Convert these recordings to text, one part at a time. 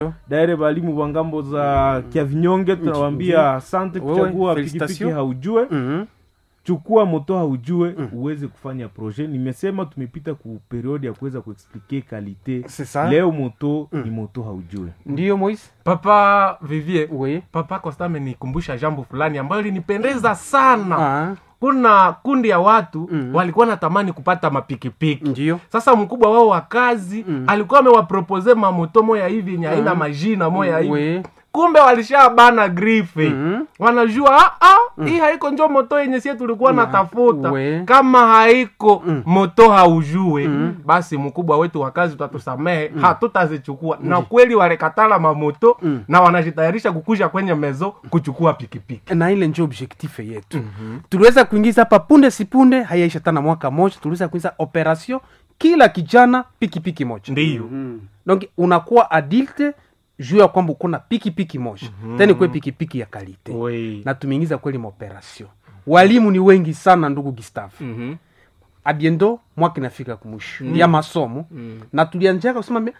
daire balimu wa ngambo za kiavinyonge tunawambia asante Wewe, kuchagua pikipiki felicitation. haujue Mhm. chukua moto haujue uweze kufanya projet nimesema tumepita ku periode ya kuweza kuexplike kalite C'est ça. leo moto ni moto haujue ndiyo moise papa vivie oui. papa costa amenikumbusha jambo fulani ambayo linipendeza sana ah. kuna kundi ya watu Mhm. walikuwa natamani kupata mapikipiki ndiyo sasa mkubwa wao wa kazi alikuwa amewapropose mamoto moya hivi yenye haina majina moya hivi oui. kumbe walishabana grife Mhm. wanajua ah, ah, hii haiko njo moto yenye sie tulikuwa natafuta we. kama haiko moto haujue basi mkubwa wetu wa kazi utatusamehe hatutazichukua na kweli walikatala mamoto na wanajitayarisha kukusha kwenye mezo kuchukua pikipiki na ile njo objectif yetu mm-hmm. tuliweza kuingiza hapa punde sipunde hayaisha tana mwaka moja tuliweza kuingiza operation kila kijana pikipiki moja ndiyo donc unakuwa adulte juu ya kwamba uko na pikipiki moja mm-hmm. tena ikuwe pikipiki ya kalite Oui. na tumeingiza kweli maoperation walimu ni wengi sana ndugu gustave Mhm. abiendo mwaka inafika kumwisho ya masomo na tulianjaka kusema mbe,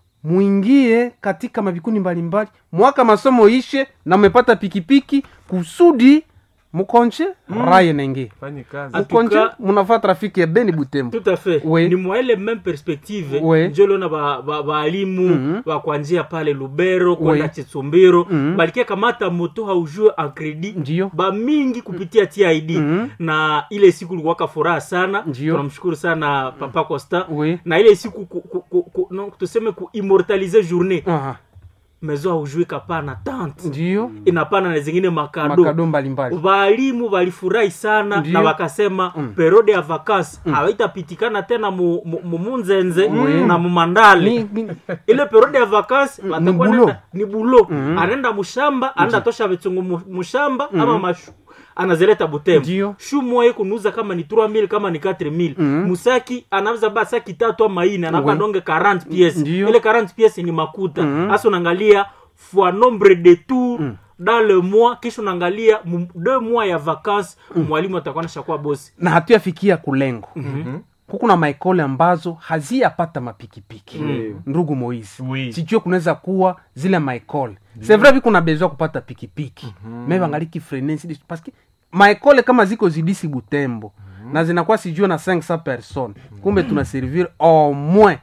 mwingie katika mavikundi mbalimbali mwaka masomo ishe na mmepata pikipiki kusudi mukonje raye nenge Fanye kazi. mukonje cas- munafaa trafiki ya beni butembo tout à fait Oui. ni mwa ile même perspective Oui. njo liona baalimu ba, baalimu bakwanjia pale lubero kwenda Oui. chitsumbiro balikia kamata moto haujue en credit Ndiyo. bamingi kupitia tid na ile siku likuwaka furaha sana Ndiyo. tunamshukuru sana papa costa Oui. na ile siku ku, ku, ku, ku, no, tuseme kuimmortalize journée Aha, mezo haujue kapana tante ndiyo inapana na zingine makado makado mbalimbali walimu walifurahi sana Ndiyo. na wakasema periode ya vakasi hawaitapitikana tena mu- mu- mu- munzenze na mumandale Ni- ni- ile periode ya vakasi watakuwa bulo. nenda- ni bulo anaenda mushamba anaenda tosha vitungu mu- mushamba ama mashu anazileta butembo Ndiyo. shu moya kunuza kama ni 3000 kama ni 4000 musaki anauza ba saki tatu ama ine anapa Oui. donge 40 pièces Ndiyo. ile 40 pièces ni makuta hasa unaangalia fois nombre de tours dans le mois kisha unaangalia mu- deux mois ya vacances mwalimu atakuwa nashakuwa bosi na hatuyafikia kulengo huku na maekole ambazo haziyapata mapikipiki ndugu moisi Oui. sijue kunaweza kuwa zile maekole c'est vrai viko na besoin kupata pikipiki me bangaliki frenesi paske maekole kama ziko zidisi butembo na zinakuwa sijue na 500 personnes kumbe tuna servir au moins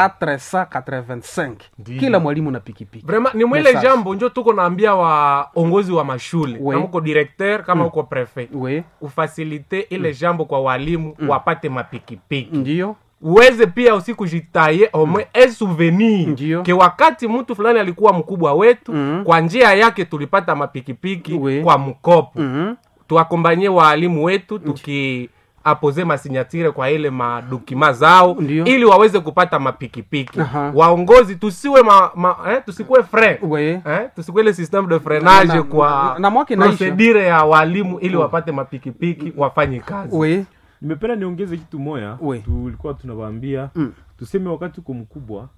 485 kila mwalimu na pikipiki vraiment ni mwile Message. jambo njo tuko naambia waongozi wa mashule Oui. kama uko directeur kama uko prefet we ufasilite ile jambo kwa walimu wapate mapikipiki ndio uweze pia usikujitaye omwe e souvenir Ndiyo. ke wakati mtu fulani alikuwa mkubwa wetu kwa njia yake tulipata mapikipiki Oui. kwa mkopo Mhm. tuakombanye waalimu wetu tuki apoze masinyatire kwa ile madokima zao Ndiyo. ili waweze kupata mapikipiki Aha. waongozi tusiwe ma, ma, eh, tusikuwe fre we eh, tusikuwe ile system de freinage Na- kwa na- na mwaka inaisha. procedure ya walimu ili wapate mapikipiki wafanye kazi we nimependa niongeze kitu moya We. tulikuwa tunawaambia Mm. tuseme wakati uko mkubwa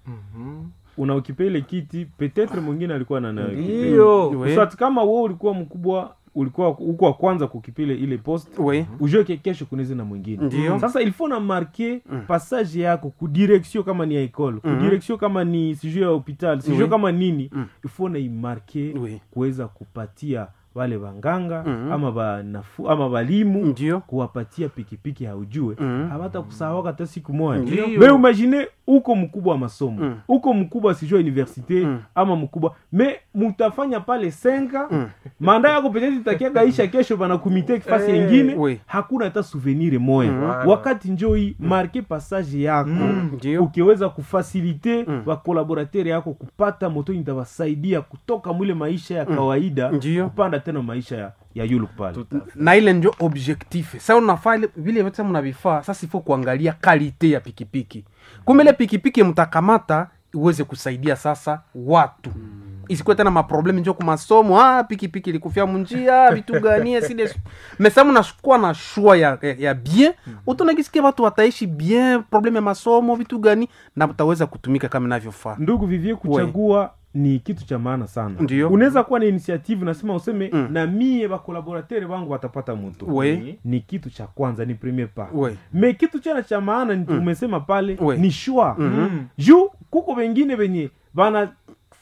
unaokipa ile kiti petetre mwingine alikuwa na nayo Ndiyo. We. Usati kama wewe ulikuwa mkubwa ulikuwa uko wa kwanza kukipile ile post we ujue ke kesho kunaweza na mwingine Ndiyo. sasa il faut na marke passage yako kudirection kama ni ya ekole kudirection kama ni sijue ya hopital sijue Oui. kama nini il faut na imarke Oui. kuweza kupatia wale wanganga ama banafu ama balimu Ndiyo. kuwapatia pikipiki haujue hawata kusahawaka hata siku moja Ndiyo. me imagine uko mkubwa wa masomo uko mkubwa sijue universite ama mkubwa me mutafanya pale senga manda yako petete itakiagaisha kesho bana kumite kifasi Eh, ingine oui. hakuna hata souvenir moya wakati njoi marke passage yako Ndiyo. ukiweza kufasilite wakolaborateur yako kupata moto itawasaidia kutoka mwile maisha ya kawaida Ndiyo. kupanda tena maisha ya, ya yuluk pale na ile njo objectif sa unafaa ile- vile vyote mnavifaa sasa ifo kuangalia kalite ya pikipiki kumbe ile pikipiki mtakamata iweze kusaidia sasa watu isikuwe tena maprobleme njo kumasomo ah, pikipiki ilikufia munjia vitu gani sile mesa mnakuwa na shua ya, ya, ya bien utonakisikia watu wataishi bien probleme ya masomo vitu gani na mtaweza kutumika kama inavyofaa ndugu vivie kuchagua ni kitu cha maana sana Ndiyo. unaweza kuwa na initiative nasema useme na mie bakolaboratere wangu watapata moto We. ni kitu cha kwanza ni premier pas We. me kitu chana cha maana ni umesema pale We. ni shwa juu kuko wengine wenye bana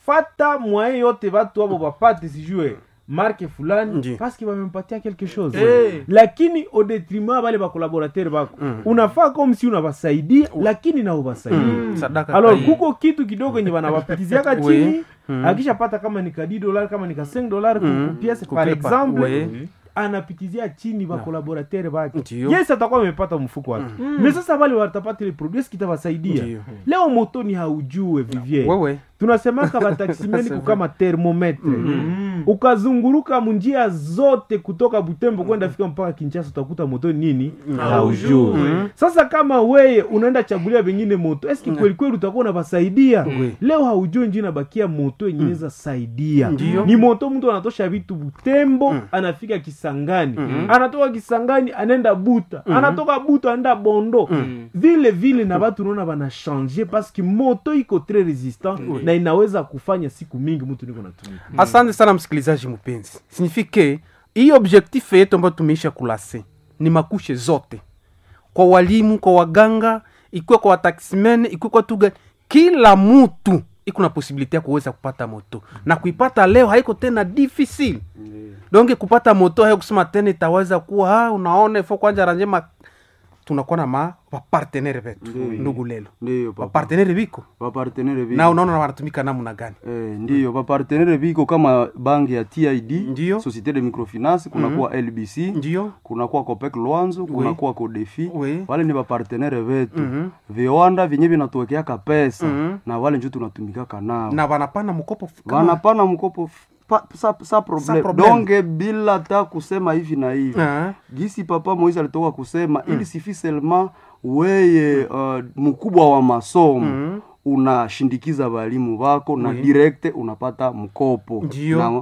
anafata mwaye yote watu abo bapate sijue marke fulani Ndiyo. paske bamempatia quelque chose Eh. lakini au detriment bale bakolaborateur bako unafaa comme si unabasaidia lakini nao basaidia sadaka alors kai- kuko kitu kidogo enye banawapitiziaka Oui. chini akishapata kama ni ka 10 dollar kama ni ka 5 dollar Mm. ku pièce Ku par pipa. exemple Oui. anapitizia chini bakolaborateur bake Ndiyo. yes atakuwa amepata mfuko wake mais sasa wale watapata ile produit eski itawasaidia Ndiyo. leo motoni haujue vivier wewe tunasemaka bataksimeni kukama termometre ukazunguruka munjia zote kutoka butembo kwenda fika mpaka kinchasa utakuta moto nini haujue sasa kama weye unaenda chagulia vengine moto eski kweli kweli utakuwa unabasaidia leo haujue nji nabakia moto yenye inaweza saidia Ndiyo. ni moto mtu anatosha vitu butembo anafika kisangani anatoka kisangani anaenda buta anatoka buta anaenda bondo vile vile na batu unaona banashange paske moto iko tre resistant na inaweza kufanya siku mingi mtu niko natumika asante sana msikilizaji mpenzi signifike hii objectif yetu ambayo tumeisha kulase ni makushe zote kwa walimu kwa waganga ikiwa kwa wataximen ikiwa kwa tuga kila mtu iko na posibilite ya kuweza kupata moto na kuipata leo haiko tena difficile donge kupata moto hayo kusema tena itaweza kuwa ah, unaona ifo kwanja ranjema tunakuwa na ma wapartenere vetu ndugu lelo ndiyo papa. wapartenere viko vapartenere viko na unaona wanatumika namna gani Eh, ndiyo vapartenere viko kama banki ya tid Ndiyo. societe de microfinance kunakuwa lbc ndio kunakuwa copec lwanzo kunakuwa codefi Oui. wale ni vapartenere vetu viwanda vyenye vinatuwekeaka pesa na wale njo tunatumikaka nao na wanapana mkopo kama- wanapana mkopo f- pa, sa, sa problem. problem. donge bila ta kusema hivi na hivi Ah. gisi papa moise alitoka kusema ili sifi selma weye uh, mkubwa wa masomo unashindikiza walimu wako na direkte unapata mkopo Ndiyo. na uh,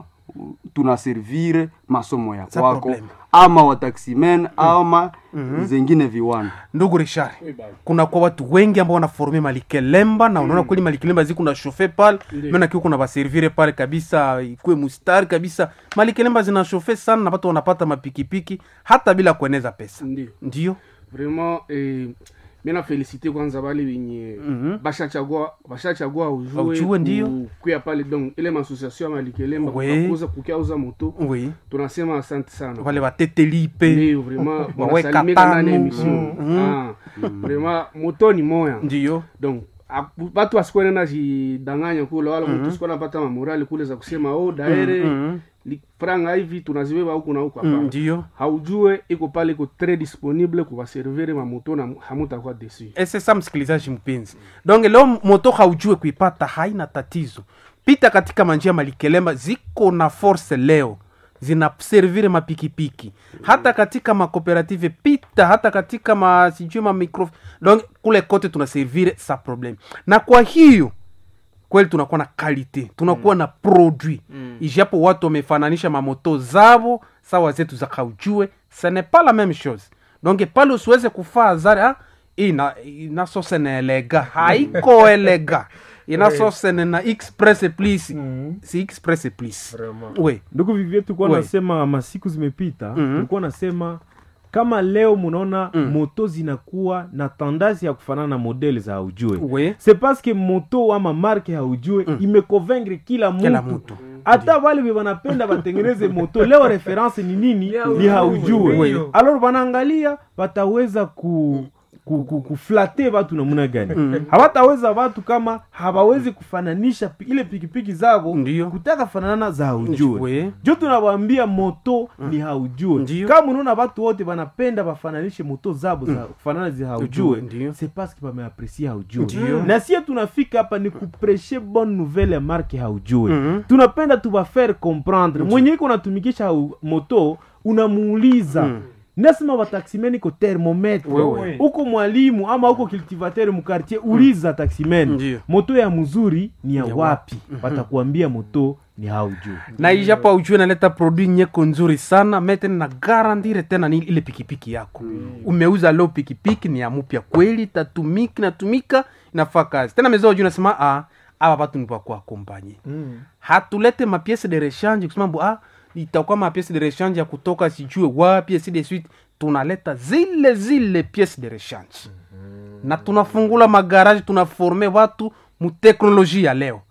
tunaservire masomo ya Sa kwako problem. ama wataximen ama zengine viwanda ndugu richard kuna kwa watu wengi ambao wanaforme malikelemba na unaona kweli malikelemba zi kuna shofe pale mena kiwa kuna baservire pale kabisa ikuwe mustari kabisa malikelemba zina shofe sana na watu wanapata mapikipiki hata bila kueneza pesa ndio ndio vraiment eh, mina felicite kwanza bale wenye bashachagua bashachagua ujue Ujue, ndio. ku- kuya pale donc ile maasociation ya malikelemba Oui. kukuza kukiauza moto oui tunasema asante sana wale watetelipe ndio vraiment Waweka wanasalimika ndani ya tano. emission ah vraiment moto ni moya ndio donc aku- batu asikuwa nena jidanganya kule wala mtu sikuwa napata mamorali kule za kusema oh daere li- franga hivi tunazibeba huku na huku hapana ndio haujue iko pale iko très disponible kuwaservire mamoto na hamutakuwa desu sasa msikilizaji mpenzi donge leo moto haujue kuipata haina tatizo pita katika manjia malikelemba ziko na force leo zinaservire mapikipiki hata katika makooperative pita hata katika ma sijui ma micro donc kule kote tunaservire sa problem na kwa hiyo kweli tunakuwa na kalite tunakuwa na produit mm. ijapo watu wamefananisha mamoto zavo sawa zetu za kaujue ce n'est pas la même chose donc pale usiweze kufaa zare ah, ina inasose na elega haiko elega inasose na express please si express please we ndugu vivie tulikuwa We. nasema masiku zimepita Mhm. tulikuwa nasema kama leo munaona moto zinakuwa na tendance ya kufanana na modele za haujue we c'est parce que moto ama marke haujue imeconvaincre kila Kila mtu mtu. hata wale be wanapenda batengeneze moto leo reference ni nini ni haujue Oui. alors wanaangalia wataweza ku ku- ku- kuflate watu namuna gani hawataweza watu kama hawawezi kufananisha pi- ile pikipiki zavo Ndiyo. kutaka fanana za haujue We. jo tunawambia moto ni haujue Ndiyo. kama unaona watu wote wanapenda bafananishe moto zabo za kufanana zi haujue Ndiyo. c'est parce que bameapresie haujue Ndiyo. na sie tunafika hapa ni kupreshe bonne nouvelle ya marke haujue Mhm. tunapenda tubafaire comprendre mwenye iko natumikisha hau- moto unamuuliza nasema wataximeni ko thermometre Wewe. uko mwalimu ama uko cultivateur mukartier uliza taximen Ndiyo. moto ya mzuri ni ya Ya wapi watakuambia moto ni haujue na ijapo ujue naleta produit nyeko nzuri sana metene na garantire tena ni ile pikipiki yako umeuza leo pikipiki ni ya mupya kweli tatumiki natumika inafaa kazi tena mezao juu nasema ah, aba batu ni bakuakompanye hatulete mapiese de rechange kusema mbu ah, itakuwa mapiese de rechange ya kutoka sijue wapi ainsi de suite tunaleta zile zile piese de rechange na tunafungula magaraji tunaforme watu muteknolojia ya leo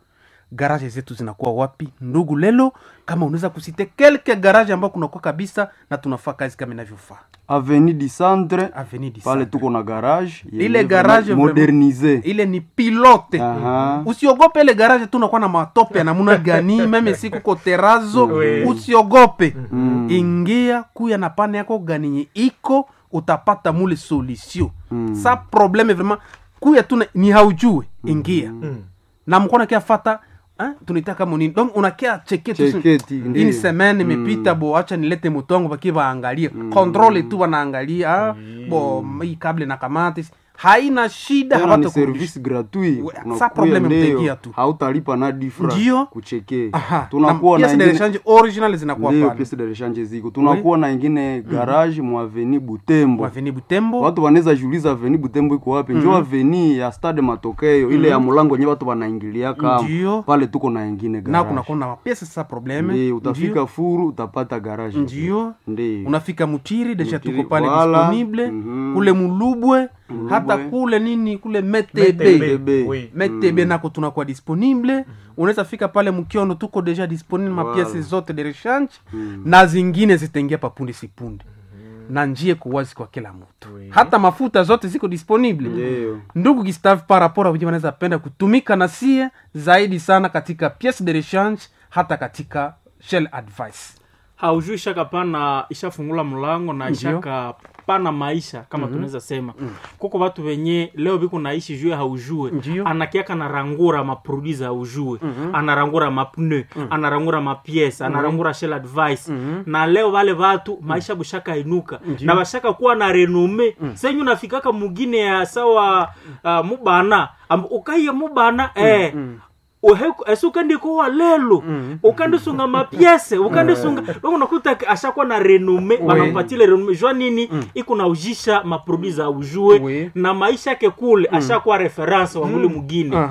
garage zetu zinakuwa wapi ndugu lelo kama unaweza kusite kelke garage ambao kunakuwa kabisa na tunafaa kazi kama inavyofaa aveni du centre Avenue du pale Centre. tuko na garage yenye ile vraiment garage vraiment- modernise ile ni pilote Aha. usiogope ile garage tu unakuwa na matope ya namuna gani meme siku ko terazo Oui. usiogope ingia kuya na pane yako ganiye iko utapata mule solution sa probleme vraiment kuya tu na- ni haujue ingia na mkona kia fata eh, tunaita kama nini donc unakia cheke tu Cheketi, ini ndiyo. semaine imepita bo acha nilete mutongo baki baangalie controle tu wanaangalia ah, bo hii kable na kamati haina shida tena ni hawatakurudisha. service gratuit We- Unakuya sa probleme leo, mtegia tu. hautalipa na difra Ndiyo. kucheke Aha, tunakuwa na na pièce de ingine rechange original zinakuwa ndio pale piece de rechange ziko tunakuwa na ingine garage mu aveni butembo aveni butembo watu wanaweza jiuliza aveni butembo iko wapi njo aveni ya stade matokeo ile ya mulango nye watu wanaingilia kama Ndiyo. pale tuko na ingine na garage kunakuwa na mapiese sa probleme Ndiyo, utafika furu utapata garage ndio Ndiyo. unafika mutiri deja Mutiri, tuko pale wala. disponible Mhm. kule mulubwe hata kule nini kule metebe Metebe. Oui. metebe nako tunakuwa disponible unaweza fika pale mkiono tuko deja disponible mapiese zote de rechange na zingine zitaingia papunde sipunde na njie kuwazi kwa kila mtu hata mafuta zote ziko disponible Ndiyo. ndugu Gustave parapora wenyewe wanaweza penda kutumika na sie zaidi sana katika piece de rechange hata katika shell advice haujui ishaka pana ishafungula mlango na Ndiyo. ishaka pana maisha kama tunaweza sema kuko watu wenye leo biku naishi jue haujue Ndiyo. anakiaka narangura maproduit za haujue anarangura mapne anarangura mapiese anarangura shell advice na leo wale watu maisha bushaka inuka na bashaka kuwa na renome senyu nafikaka mugine ya sawa uh, mubana Am- ukaiye mubana eh uheku esi ukandikowa lelo ukandisunga mapiese ukandisunga mm. unakuta ashakuwa na renome wanampatile renome jua nini iko na ujisha maproduit za ujue Oui. na maisha yake kule ashakuwa reference wa mule mugine